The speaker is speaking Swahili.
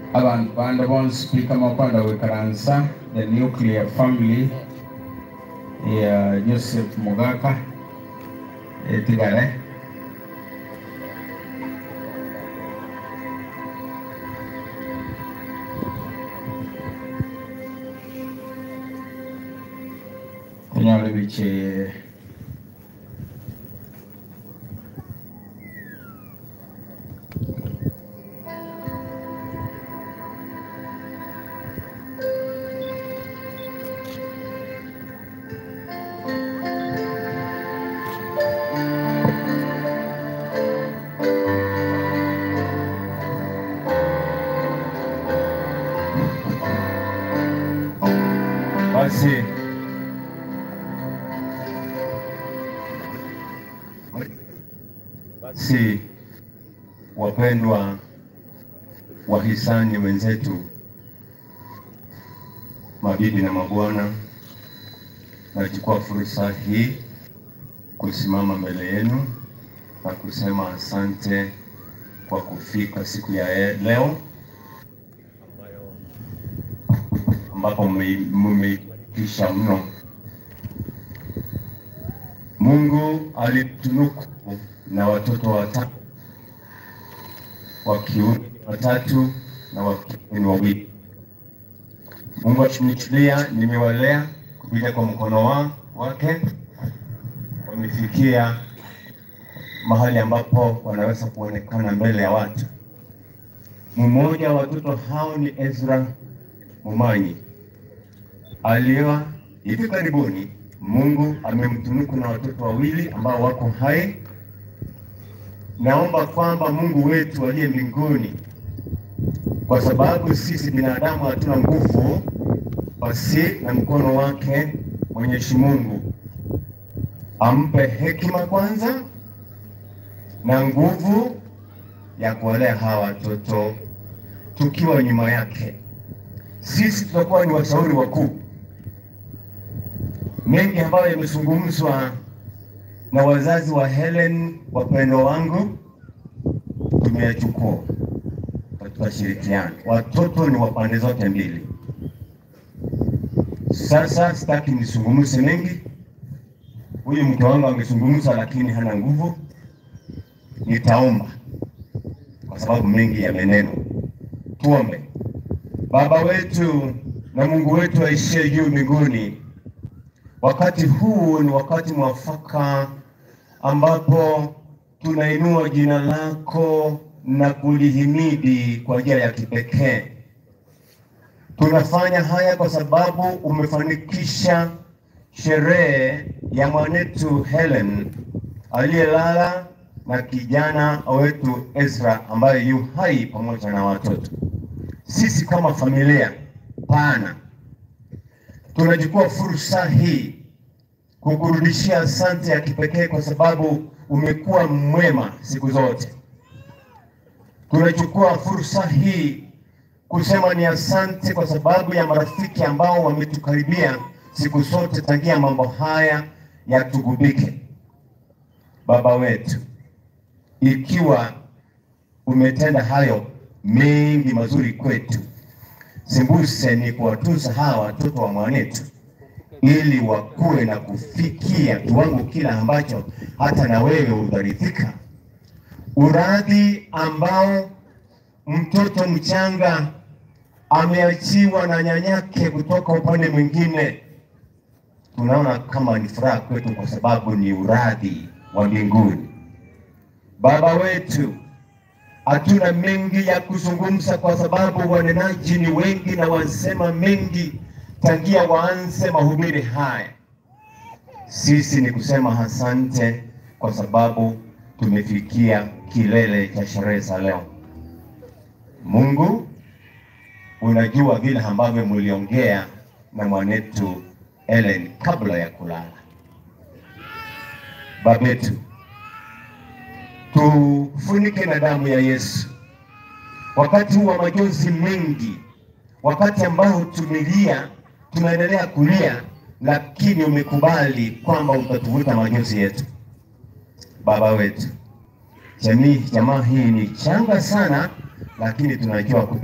abantu bande bonspika makwanda wekaransa the nuclear family ya joseph mugaka etigare kunyala biche basi Basi wapendwa wahisani wenzetu, mabibi na mabwana, nachukua fursa hii kusimama mbele yenu na kusema asante kwa kufika siku ya leo ambapo mmeitisha mno. Mungu alitunuku na watoto watatu wa kiume watatu na wa kike ni wawili. Mungu akinichulia, nimewalea kupitia kwa mkono wa, wake, wamefikia mahali ambapo wanaweza kuonekana mbele ya watu. Mmoja wa watoto hao ni Ezra Mumanyi aliwa hivi karibuni. Mungu amemtunuku na watoto wawili ambao wako hai. Naomba kwamba Mungu wetu aliye mbinguni, kwa sababu sisi binadamu hatuna nguvu, basi na mkono wake Mwenyezi Mungu ampe hekima kwanza na nguvu ya kuwalea hawa watoto, tukiwa nyuma yake. Sisi tutakuwa ni washauri wakuu. Mengi ambayo yamezungumzwa na wazazi wa Helen, wapendwa wangu, tumeyachukua na tutashirikiana. Watoto ni wa pande zote mbili. Sasa sitaki nisungumze mengi. Huyu mke wangu amezungumza, lakini hana nguvu. Nitaomba kwa sababu mengi yamenenwa. Tuombe. Baba wetu na Mungu wetu aishie juu mbinguni, wakati huu ni wakati mwafaka ambapo tunainua jina lako na kulihimidi kwa njia ya kipekee. Tunafanya haya kwa sababu umefanikisha sherehe ya mwanetu Helen aliyelala na kijana wetu Ezra ambaye yu hai pamoja na watoto. Sisi kama familia pana tunachukua fursa hii kukurudishia asante ya kipekee kwa sababu umekuwa mwema siku zote. Tunachukua fursa hii kusema ni asante kwa sababu ya marafiki ambao wametukaribia siku zote tangia mambo haya yatugubike. Baba wetu, ikiwa umetenda hayo mengi mazuri kwetu, sembuse ni kuwatunza hawa watoto wa mwanetu ili wakuwe na kufikia kiwango kila ambacho hata na wewe utaridhika. Uradhi ambao mtoto mchanga ameachiwa na nyanyake kutoka upande mwingine, tunaona kama ni furaha kwetu, kwa sababu ni uradhi wa mbinguni. Baba wetu, hatuna mengi ya kuzungumza, kwa sababu wanenaji ni wengi na wasema mengi tangia waanze mahubiri haya. Sisi ni kusema asante kwa sababu tumefikia kilele cha sherehe za leo. Mungu, unajua vile ambavyo mliongea na mwanetu Ellen kabla ya kulala. Babetu, tufunike na damu ya Yesu wakati huu wa majonzi mengi, wakati ambao tumelia, tunaendelea kulia, lakini umekubali kwamba utatuvuta majonzi yetu. Baba wetu, jamii jamaa hii ni changa sana, lakini tunajua